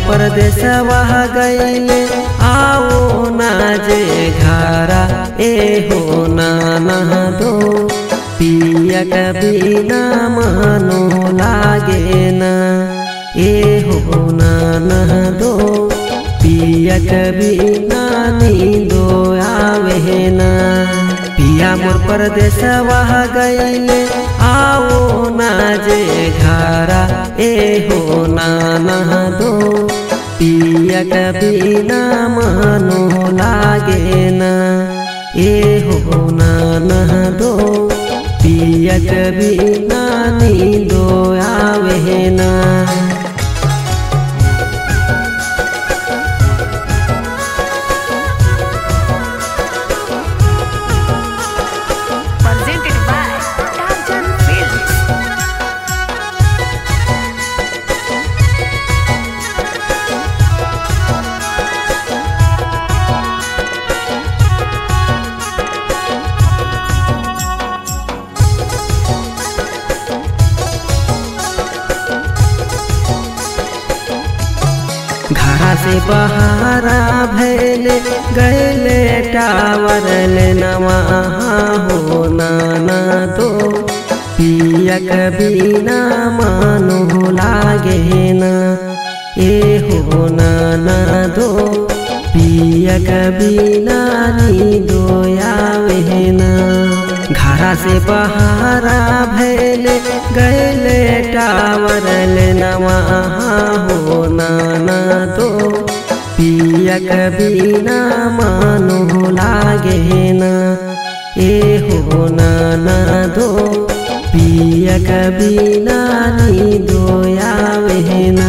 परदेश वह गईले आओ ना जे घरा ए हो ना नहा दो पिया कभी ना मानो लागे ना ए हो ना नहा दो पिया कभी ना नींदो आवे ना पिया मोर परदेश वह गईले आओ ना जे घरा ए हो ना नहा दो पिया कभी ना मानो लागे ना ए हो ना नहा दो पिया कभी ना नींदो आवे ना presented by Tarjan Films. घरा से बहारा भैले गैले टावर ले नवा हो नाना तो पिया कभी ना मानो लागे ना ए हो नाना दो पिया कभी ना नी दो आवे ना घरा से बहारा भैले गैले टावर ले नवा हो नाना तो पिया कभी ना मानो लागे ना ए हो नाना दो पिया कभी ना नी दो आवे ना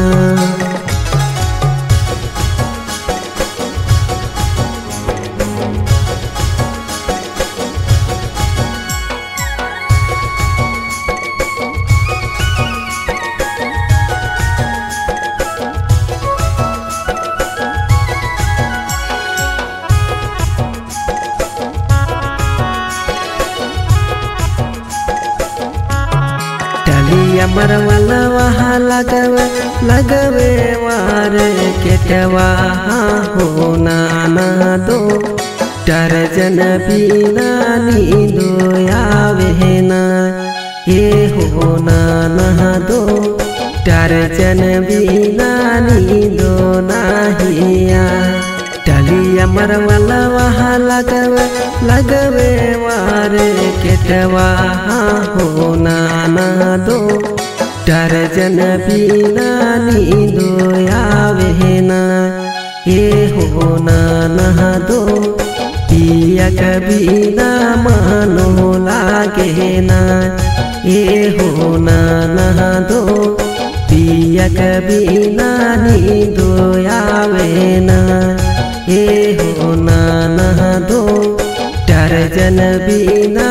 टलिया मरवला वहा लगवे लगवे वार केटवा हो नाना दो टरजन बीना नींदो आवे ना ए हो नाना दो टरजन बीना नींदो नाहिया टलिया मरवला वहा लगवे लगवे वार केटवा हो नाना दो टरजन बीना नींदो आवे ना ए हो नाना दो पिया कभी ना मानो लागे ना ए हो नाना दो पिया कभी ना नींदो आवे ना ए हो नाना दो टरजन बीना